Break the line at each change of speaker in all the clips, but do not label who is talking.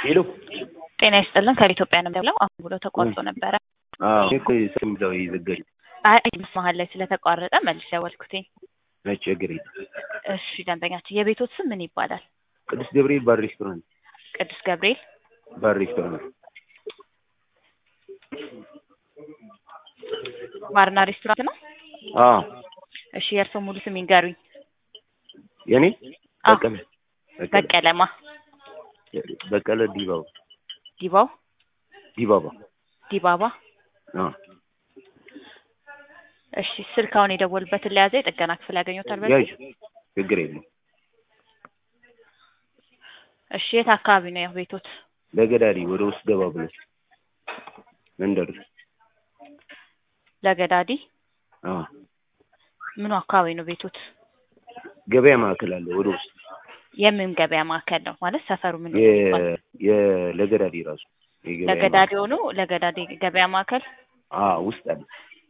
ሄሎ
ጤና ይስጥልን ከኢትዮጵያ ነው የምደውለው። አሁን ብሎ ተቋርጦ ነበረ።
አዎ እኮ ስም ብለው የዘጋኝ
አይ መሀል ላይ ስለተቋረጠ መልስ ደወልኩትኝ።
ነጭ እግሬ
እሺ ደንበኛችን የቤቶት ስም ምን ይባላል?
ቅዱስ ገብርኤል ባር ሬስቶራንት
ቅዱስ ገብርኤል
ባር ሬስቶራንት
ባርና ሬስቶራንት ነው።
አዎ
እሺ የእርስዎ ሙሉ ስም ይንገሩኝ።
የኔ
አዎ።
በቀለ በቀለ
በቀለማ
በቀለ ዲባባ
ዲባው
ዲባባ
ዲባባ።
አዎ
እሺ ስልክ አሁን የደወሉበትን ለያዘ የጥገና ክፍል ያገኙታል በዚህ?
ያዥ ችግር የለም
እሺ የት አካባቢ ነው ያው ቤቶት?
ለገዳዲ ወደ ውስጥ ገባ ብለሽ መንደር ውስጥ
ለገዳዲ
አዎ
ምኑ አካባቢ ነው ቤቶት?
ገበያ ማዕከል አለ ወደ ውስጥ
የምን ገበያ ማዕከል ነው ማለት ሰፈሩ ምን ነው የሚባለው?
የ ለገዳዲ ራሱ የገበያ
ለገዳዲ ሆኖ ለገዳዲ ገበያ ማዕከል
ማዕከል። አዎ ውስጥ አለ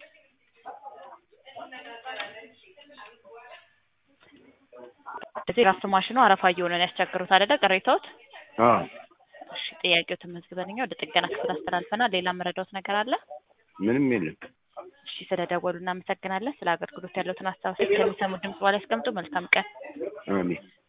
እዚህ ራሱ ማሽኑ አረፋ እየሆነ ነው ያስቸግሩት አይደለ? ቅሬታዎት?
አዎ
እሺ ጥያቄው ተመዝግበንኛ ወደ ጥገና ክፍል አስተላልፈናል። ሌላ መረዳዎት ነገር አለ?
ምንም የለም
እሺ ስለደወሉ እናመሰግናለን። ስለ አገልግሎት ያለዎትን አስተያየት ከሚሰሙ ድምጽ በኋላ ያስቀምጡ። መልካም ቀን።
አሜን